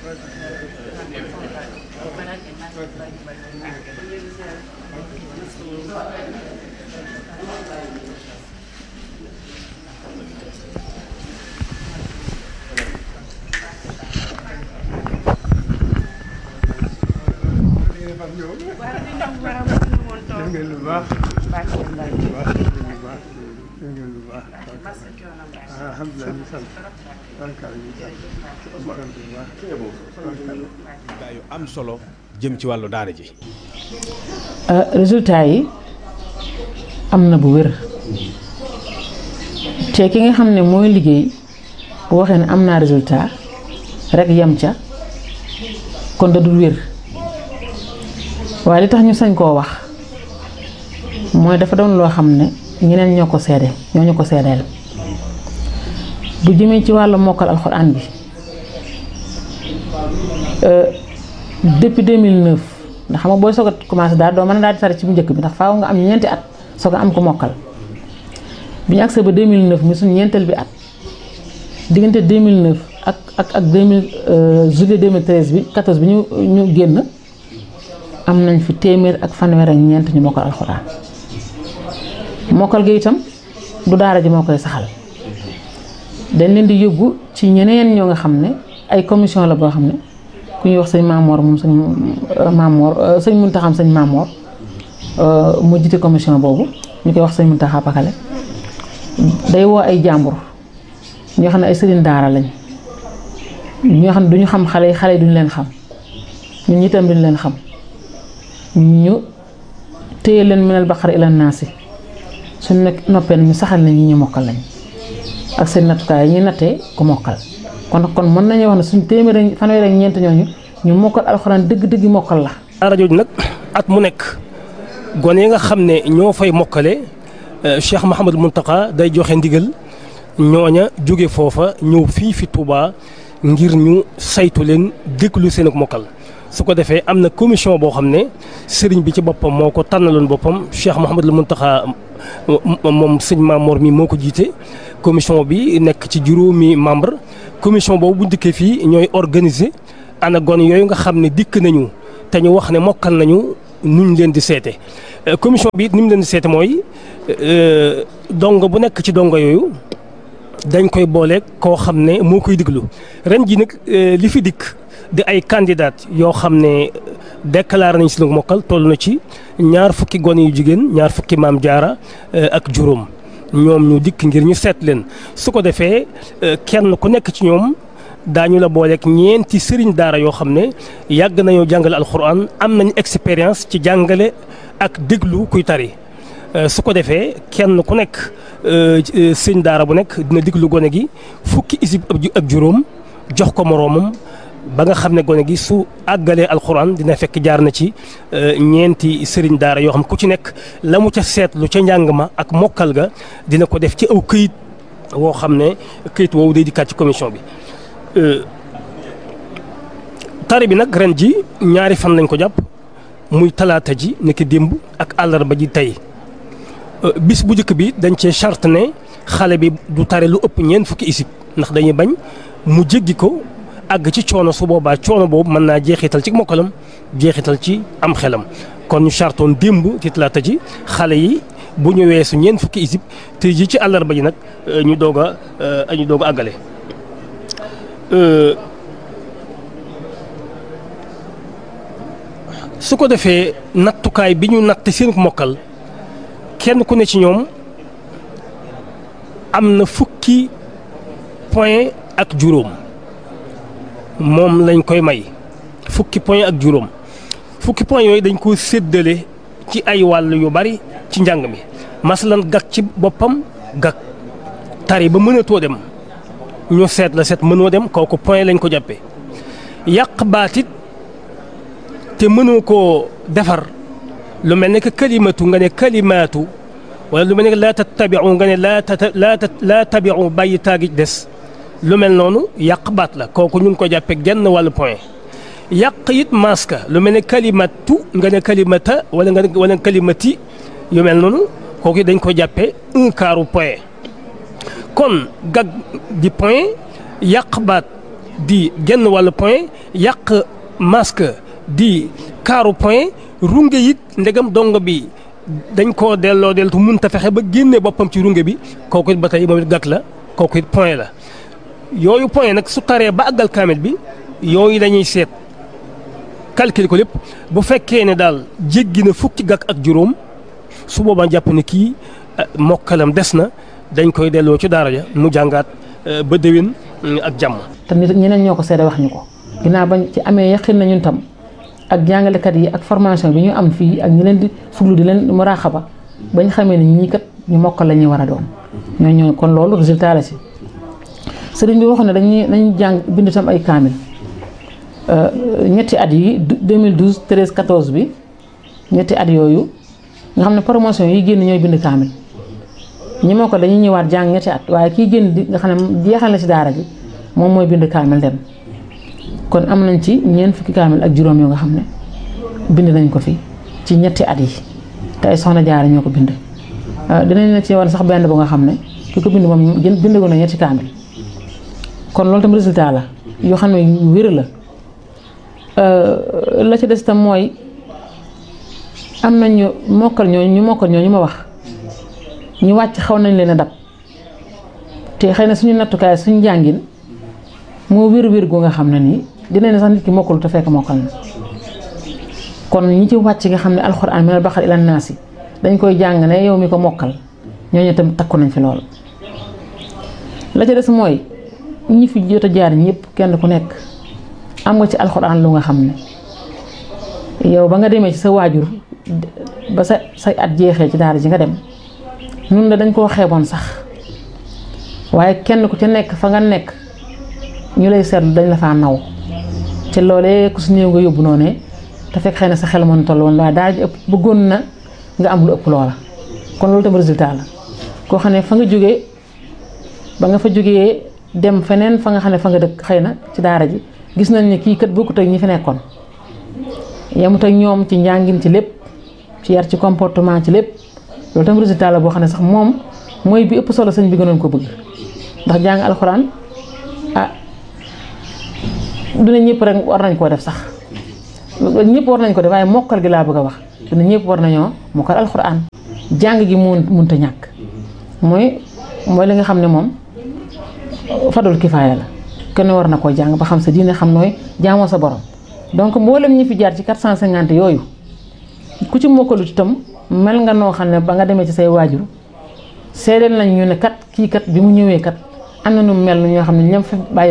def ngeen lu baax lu baax lu baax def ngeen lu baax alhamdulilah ñu sant barkaal ñu sant ñu sant bu baax gaa yu am solo jëm ci wàllu daara ji résultat yi am na bu wér te ki nga xam ne mooy liggéey bu waxee ne am naa résultat rek yem ca kon da dul wér waaye li tax ñu sañ koo wax mooy dafa doon loo xam ne ñeneen ñoo ko seede ñoo ñu ko seedeel bu jëmee ci wàllu mokkal alxuraan bi depuis 2009 ndax xam nga booy soog a commencé daal doo mën a daal di tari ci bu njëkk bi ndax faaw nga am ñeenti at soog a am ko mokkal bi ñu agsee ba 2009 mi suñu ñeenteel bi at diggante 2009 ak ak ak 2000 juillet 2013 bi 14 bi ñu ñu génn am nañ fi téeméer ak fanweer ak ñeent ñu mokkal alxuraan mokkal gi itam du daara ji moo koy saxal dañ leen di yóbbu ci ñeneen ñoo nga xam ne ay commission la boo xam ne ku ñuy wax sëñ Maamoor moom sëñ Maamoor sëñ Muntaxam sëñ Maamoor mu jiite commission boobu ñu koy wax sëñ Muntaxa Pakale day woo ay jàmbur ñoo xam ne ay sëriñ daara lañ ñoo xam ne duñu xam xale yi xale yi duñu leen xam ñun itam duñu leen xam ñu téye leen minal baqara ila naasi suñ nekk noppee ñu saxal na ñi ñu mokkal lañ ak seen nattukaay yi ñuy nattee ku mokkal kon kon mën nañu wax ne suñ téeméer fanweer ak ñeent ñooñu ñu mokkal alxuraan dëgg-dëgg mokkal la. daara jooju nag at mu nekk gone yi nga xam ne ñoo fay mokkale Cheikh Mouhamadou Mountakha day joxe ndigal ñooña jóge foofa ñëw fii fi Touba ngir ñu saytu leen déglu seen ak mokkal. su ko defee am na commission boo xam ne sëriñ bi ci boppam moo ko tànnaloon boppam Cheikh Mouhamadou Mountakha moom sëñ Mamor mi moo ko jiite commission bi nekk ci juróomi membre commission boobu bu dikkee fii ñooy organiser ana gon yooyu nga xam ne dikk nañu te ñu wax ne mokkal nañu nuñ leen di seete commission bi it ni mu leen di seete mooy dongo bu nekk ci dongo yooyu dañ koy boole koo xam ne moo koy diglu ren ji nag li fi dikk di ay candidat yoo xam ne déclaré nañ si lu mokkal toll na ci ñaar fukki gone yu jigéen ñaar fukki maam jaara ak juróom ñoom ñu dikk ngir ñu seet leen su ko defee kenn ku nekk ci ñoom daañu la booleeg ñeenti sëriñ daara yoo xam ne yàgg nañoo jàngale alxuraan am nañ expérience ci jàngale ak déglu kuy tari su ko defee kenn ku nekk sëriñ daara bu nekk dina déglu gone gi fukki isib ak juróom jox ko moroomam ba nga xam ne gone gi su àggalee alxuraan dina fekk jaar na ci ñeenti sëriñ daara yoo xam ku ci nekk la mu ca seetlu ca njàng ma ak mokkal ga dina ko def ci aw këyit woo xam ne këyit woowu day dikkaat ci commission bi. tari bi nag ren ji ñaari fan lañ ko jàpp muy talaata ji nekk démb ak àllarba ji tey bis bu njëkk bi dañ cee charte ne xale bi du tari lu ëpp ñeent fukki isib ndax dañuy bañ mu jéggi ko. àgg ci coono su boobaa coono boobu mën naa jeexital ci mokkalam jeexital ci am xelam kon ñu chartoon démb ci talaata ji xale yi bu ñu weesu ñeent fukki isib te ji ci àllarba ji nag ñu doog a ñu doog a àggale. su ko defee nattukaay bi ñu natt seen mokkal kenn ku ne ci ñoom am na fukki point ak juróom. moom lañ koy may fukki point ak juróom fukki point yooyu dañ ko séddale ci ay wàll yu bari ci njàng mi masalan gag ci boppam gag tari ba mënatoo dem ñu seet la seet mënoo dem kooku point lañ ko jàppee yàq baatit te mënoo koo defar lu mel ne que kalimatu nga ne kalimaatu wala lu mel ne que laa tattabiu nga ne laa laa laa tabiu bàyyi taagi des lu mel noonu yàq baat la kooku ñu ngi ko jàppee genn wàllu point yàq it maska lu mel ne kalimatu nga ne kalimata wala nga ne wala kalimati yu mel noonu kooku dañ ko jàppee un quart point kon gag di point yàq baat di genn wàllu point yàq masque di kaaru point runge it ndegam dongo bi dañ koo delloo deltu mun ta fexe ba génne boppam ci runge bi kooku it ba tey moom it gàkk la kooku it point la yooyu point nag su taree ba àggal kaamil bi yooyu dañuy seet calcul ko lépp bu fekkee ne daal jéggi na fukki gàkk ak juróom su boobaa jàpp ne kii mokkalam des na dañ koy delloo ci daara ja mu jàngaat ba déwén ak jàmm. te nit ñeneen ñoo ko seede wax ñu ko ginnaaw bañ ci amee yaqin na ñun tam ak jàngalekat yi ak formation bi ñu am fii ak ñi leen di fuglu di leen muraaxaba bañ xamee ne ñii kat ñu mokkal la ñuy war a doon ñoo ñoo kon loolu résultat la si sëriñ bi waxoon ne dañuy dañuy jàng bind tam ay kaamil ñetti at yi 2012 13 14 bi ñetti at yooyu nga xam ne promotion yi génn ñooy bind kaamil ñi moo ko dañuy ñëwaat jàng ñetti at waaye kii génn di nga xam ne jeexal na ci daara ji moom mooy bind kaamil dem kon am nañ ci ñeent fukki kaamil ak juróom yoo nga xam ne bind nañ ko fi ci ñetti at yi te ay soxna jaara ñoo ko bind dinañ la ci wan sax benn bu nga xam ne ki ko bind moom gën bind ko na ñetti kaamil kon loolu tam résultat la yoo xam ne yu wér la la ci des tam mooy am nañ ñu mokkal ñooñu ñu mokkal ñooñu ma wax ñu wàcc xaw nañ leen a dab te xëy na suñu nattukaay suñu jàngin moo wér wér gu nga xam ne nii dina ne sax nit ki mokkalu te fekk mokkal na kon ñi ci wàcc nga xam ne alxuraan minal baqara ila naasi dañ koy jàng ne yow mi ko mokkal ñooñu tam takku nañ fi lool. la ca des mooy ñi fi jot a jaar ñëpp kenn ku nekk am nga ci alxuraan lu nga xam ne yow ba nga demee ci sa waajur ba sa say at jeexee ci daara ji nga dem ñun de dañ koo xeeboon sax waaye kenn ku ci nekk fa nga nekk ñu lay seetlu dañ la faa naw te loolee ku su néew nga yóbbu noonu te fekk xëy na sa xel mën toll woon waaye daara ji ëpp bëggoon na nga am lu ëpp loola kon loolu tam résultat la koo xam ne fa nga jógee ba nga fa jógee dem feneen fa nga xam ne fa nga dëkk xëy na ci daara ji gis nañ ne kii kat bokkut ak ñi fi nekkoon yemut ak ñoom ci njàngin ci lépp ci yar ci comportement ci lépp loolu tam résultat la boo xam ne sax moom mooy bi ëpp solo sëñ bi gënoon ko bëgg ndax jàng alxuraan ah dina ñëpp rek war nañ koo def sax ñëpp war nañ ko def waaye mokkal gi laa bëgg a wax dina ñëpp war nañoo mokkal alxuraan jàng gi mun munta ñàkk mooy mooy li nga xam ne moom fadul kifaaya la kenn war na koo jàng ba xam sa diine xam nooy jaamoo sa borom donc mboolem ñi fi jaar ci 450 yooyu ku ci mokkalut itam mel nga noo xam ne ba nga demee ci say waajur seedeel nañ ñu ne kat kii kat bi mu ñëwee kat am na nu mel ñoo xam ne ñoom fi bàyyi